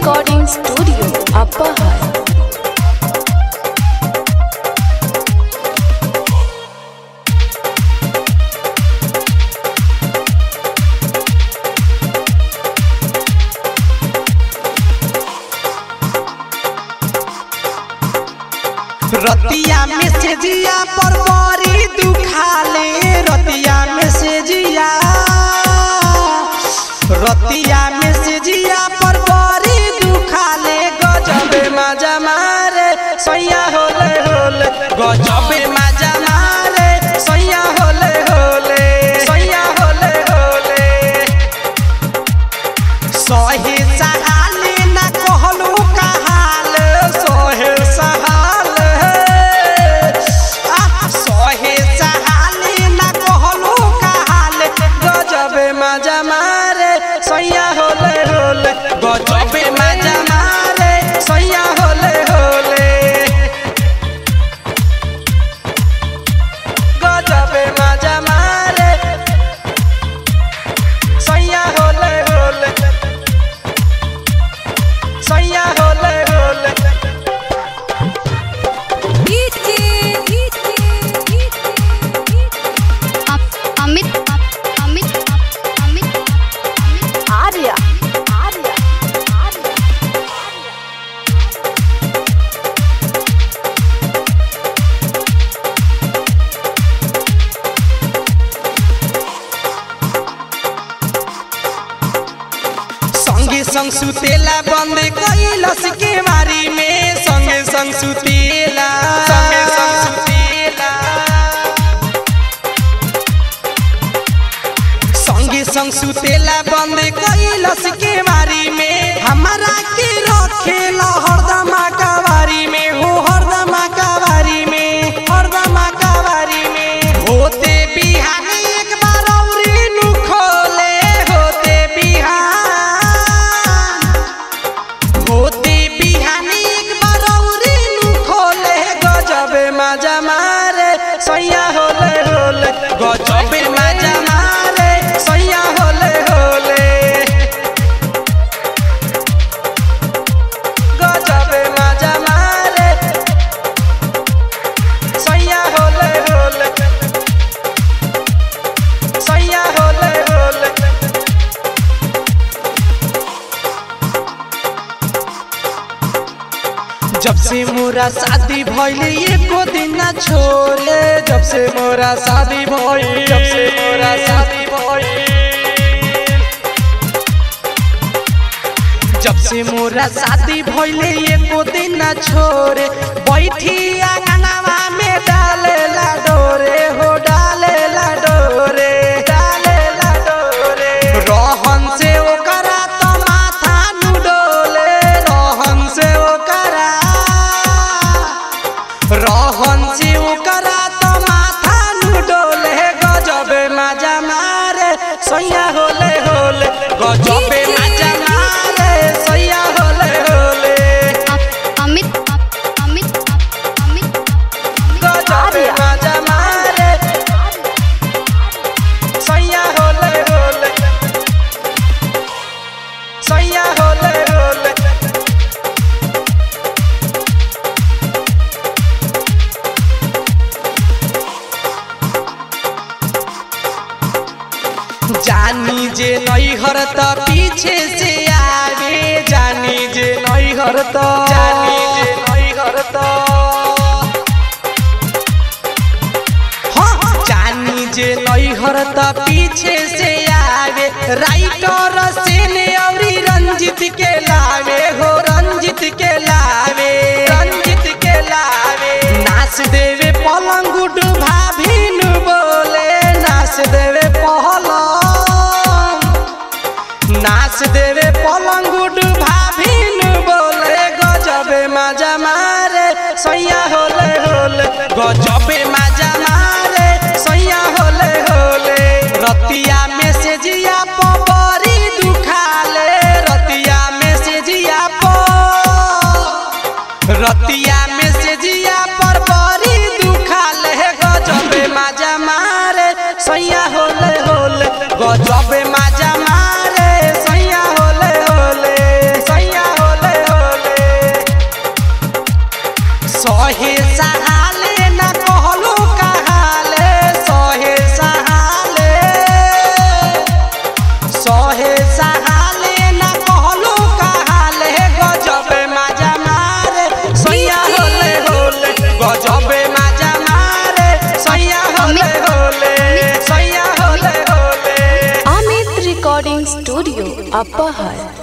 Recording Studio, Appahar. रतिया में से जिया पर बड़ी दुखाले रतिया में से जिया रतिया में से जिया पर बड़ी दुखाले गजबे मजा मारे सैया होले होले गजबे मजा मारे सैया होले होले सैया होले होले सहे सहाले ना कहलू कहाल सहे सहाल आ सहे सहाले ना कहलू कहाल गजबे मजा मारे सैया होले होले गजबे मजा मारे सैया होले होले गजबे मजा मारे सैया होले होले सैया होले होले अमित अमित अमित Arya. Arya. संगे संग सुतेला बंद कैलस के मारी में संगे संग सुतेला संगे संग सुतेला संगे संग सुतेला बंद कैलस के मारी में हमारा के रखेला हरदम कवारी में हो हरदम कवारी में हरदम कवारी में होते बिहान एक बार औरी नु खोले होते बिहान होते बिहान एक बार औरी नु खोले गजबे मजा मारे सैया होले होले गजबे मजा मारे सैया होले होले गजबे मजा मारे सैया होले होले सैया होले होले जब से मोरा शादी भइले एको दिन ना छोड़े जब से मोरा शादी भइल जब से मोरा शादी भइल जब से मोरा शादी भइले एको दिन ना छोड़े बैठी आंगनवा में डाले ला डोरे हो डाले ला डोरे डाले ला डोरे रहन से ओकरा तो माथा नु डोले रहन से ओकरा रहन से ओकरा तो माथा नु डोले गजबे मजा मारे सैया होले होले गजबे मजा मारे सैया होले होले अमित अमित अमित गजबे मजा मारे सैया होले होले सैया होले होले जानी जे नैहर त पीछे से आवे जानी जे नैहर त जानी जे नैहर त हाँ, जानी जे नैहर त पीछे से आवे राइटर से ने औरी रंजित के लावे हो रंजित के लावे रंजित के लावे नाच देवे पलंग भाभिन बोले नाच देवे पहलंग नाच देवे पलंग भाभिन बोले गजबे मजा मारे सैया होले होले गजबे मजा मारे सैया होले होले रतिया में से जिया परी दुखाले रतिया में से जिया प रतिया में से जिया पर बड़ी दुखाले गजबे मजा मारे सैया होले होले गजबे मजा मारे सैया होले होले सैया होले सहे सहाले ना कहलू कहाले सहे सहाले सहे सहाले ना कहलू कहाले गजबे मजा मारे सैया होले होले गजबे मजा मारे सैया होले होले सैया होले होले Amit Recording Studio, Upper Hut.